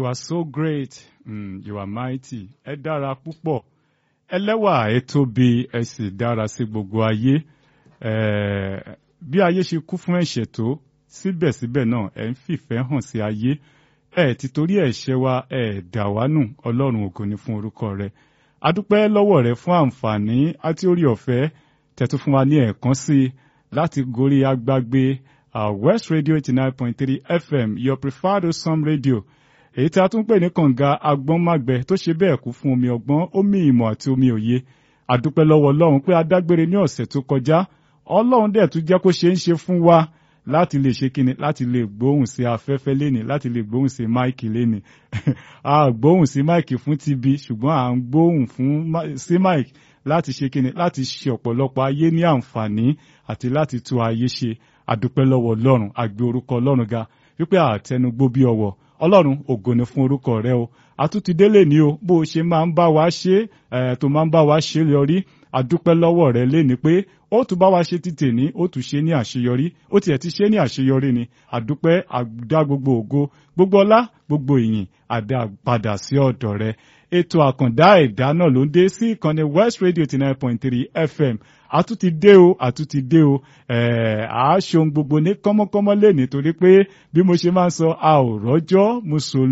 You are so great. Mm, you are mighty. Ẹ dára púpọ̀. Ẹlẹ́wà ẹ tóbi ẹ sì dára sí gbogbo ayé. Eh, bí ayé ṣe kú fún ẹ̀ṣẹ̀ tó síbẹ̀síbẹ̀ náà ẹ ń fìfẹ́ hàn sí ayé. Ẹ ti torí ẹ̀ṣẹ̀ wa ẹ dà wá nù Ọlọ́run ògo ni fún orúkọ rẹ. A dúpẹ́ lọ́wọ́ rẹ fún àǹfààní àti orí ọ̀fẹ́ tẹ̀tún fún wa ní ẹ̀ẹ̀kan sí i láti gorí agbágbé uh, West Radio eighty nine point three FM your preferred Osam radio èyí tí a tún pè ní kànga agbọ́nmágbẹ tó ṣe bẹ́ẹ̀ kú fún omi ọgbọ́n omi ìmọ̀ àti omi òye àdúpẹ́ lọ́wọ́ Ọlọ́run pé a dágbére ní ọ̀sẹ̀ tó kọjá Ọlọ́run dẹ̀ tún jẹ́ kó ṣe ń ṣe fún wa láti lè ṣe kíni láti lè gbóhùn sí afẹ́fẹ́ léni láti lè gbóhùn sí máìkì léni a gbóhùn sí máìkì fún tv ṣùgbọ́n à ń gbóhùn fún sí máìkì láti ṣe kíni láti ṣe ọ̀pọ̀lọpọ̀ ayé ní àǹfààní àti láti tún ayé ṣe àdúpẹ́ lọ́wọ́ Ọlọ́run àgbé orúkọ Ọlọ́run ga wípé àtẹnugbó bí ọwọ́ Ọlọ́run ògo ni fún orúkọ rẹ o àtúntìdélé ni o bó o ṣe máa ń bá wa ṣe ẹ tó máa ń bá wa ṣe lórí àdúpẹ́ lọ́wọ́ rẹ léni pé ó tún bá wa ṣe ti tèní ó tún ṣe ní àṣeyọrí ó tiẹ̀ ti ṣe ní àṣeyọrí ni àdúpẹ́ àdá gbogbo ògo gbogbo ọlá gbogbo ìyìn àdá padà sí ọ̀dọ̀ rẹ ètò àkàndá ẹ̀dá náà ló ń dé sí ìkànnì West Radio eighty nine point three FM àtúntì dé o àtúntì dé o ẹ̀ẹ́ àá ṣohun gbogbo ní kọ́mọ́kọ́mọ́ lé nítorí pé bí mo ṣe máa ń sọ a ò rọ́jọ́ mo sọ